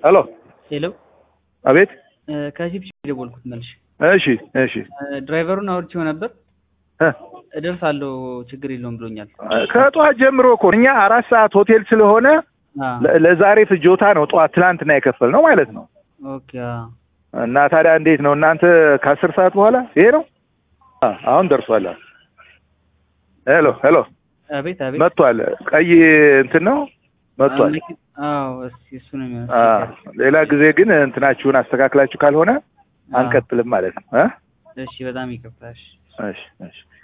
ሄሎ ሄሎ አቤት። ከጂፕ የደወልኩት መልሽ እሺ እሺ ድራይቨሩን አውርቼው ነበር እ እደርሳለሁ ችግር የለውም ብሎኛል። ከጠዋት ጀምሮ እኮ እኛ አራት ሰዓት ሆቴል ስለሆነ አ ለ- ለዛሬ ፍጆታ ነው ጠዋት ትላንትና የከፈል ነው ማለት ነው። ኦኬ አ እና ታዲያ እንዴት ነው እናንተ ከአስር ሰዓት በኋላ ይሄ ነው አ፣ አሁን ደርሷል። ሄሎ ሄሎ አቤት አቤት መጥቷል። ቀይ እንትን ነው መጥቷል። አ፣ መኪ- አዎ እስኪ እሱ ነው የሚሆነው። አ፣ ሌላ ጊዜ ግን እንትናችሁን አስተካክላችሁ ካልሆነ አ፣ አንቀጥልም ማለት ነው እ እሺ በጣም ይቅርታሽ። እሺ እሺ